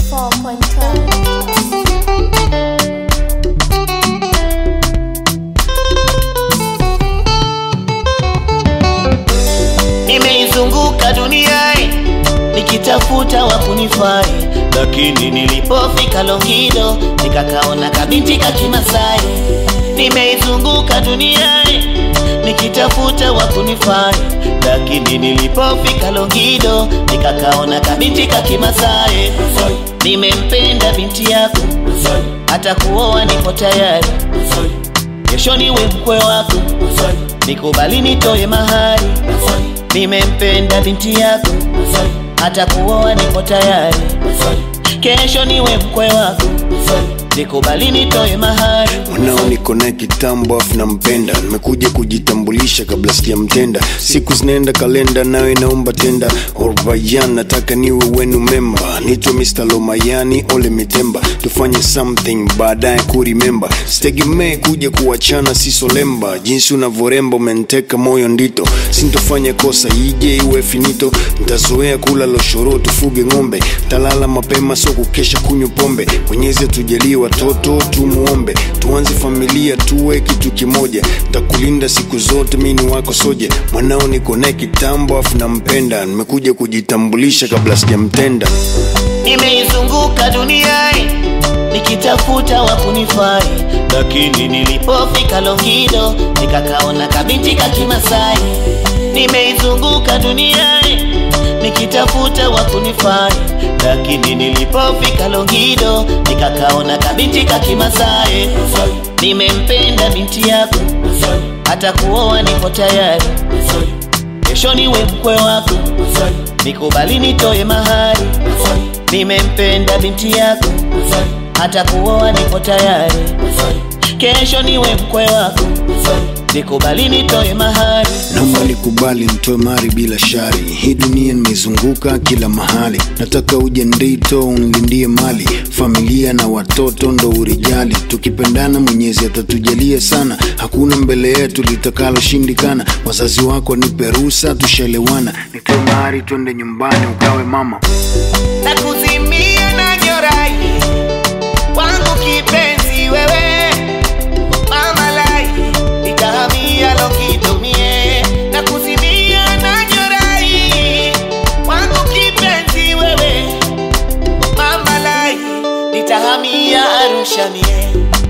Nimeizunguka dunia nikitafuta wa kunifai, lakini nilipofika Longido nikakaona kabinti ka Kimasai. Nimeizunguka dunia nikitafuta wa kunifai, lakini nilipofika Longido nikakaona kabinti ka Kimasai. Nimempenda binti yako, hata kuoa nipo tayari, kesho niwe mkwe wako, nikubali nitoe mahari. Nimempenda binti yako, hata kuoa nipo tayari, kesho niwe mkwe wako, nikubali nitoe mahari. Mwanao niko naye kitambo afu nampenda, nimekuja kujitambulisha kabla sijamtenda. Siku zinaenda kalenda, nawe naomba tenda. Orbayan, nataka niwe wenu memba, nitwe Mr. Lomayani Ole Mitemba, tufanye something baadaye kurimemba. Sitegemee kuja kuachana, si solemba. Jinsi unavyoremba umenteka moyo ndito, sintofanya kosa ije iwe finito. Ntazoea kula loshoro, tufuge ng'ombe, talala mapema, so kukesha kunywa pombe. Mwenyezi atujalie watoto tumuombe, tuanze familia tuwe kitu kimoja. Ntakulinda siku zote, mi ni wako soja. Mwanao niko naye kitambo afu nampenda, nimekuja kujitambulisha kabla sijamtenda. Nimeizunguka dunia nikitafuta wa kunifai, lakini nilipofika Longido nikakaona kabinti ka Kimasai. Nimeizunguka dunia nikitafuta wa kunifai, lakini nilipofika Longido nikakaona kabinti ka Kimasai. Nimempenda binti yako, hata kuoa nipo tayari, kesho niwe mkwe wako, nikubali nitoe mahari. Nimempenda binti yako, hata kuoa nipo tayari, kesho niwe mkwe wako, nikubali nitoe mahari. Naomba nikubali nitoe mari bila shari. Hii dunia nimeizunguka kila mahali, nataka uje ndito unlindie mali, familia na watoto ndo urijali. Tukipendana Mwenyezi atatujalia sana, hakuna mbele yetu litakaloshindikana. Wazazi wako nipe ruhusa, tushaelewana. Nitoe mari, twende nyumbani ukawe mama. na kuzimia na nyorai wangu kipenzi wewe mama lai nitahamia lokitumie na kuzimia na nyorai wangu kipenzi wewe mama lai nitahamia Arusha mie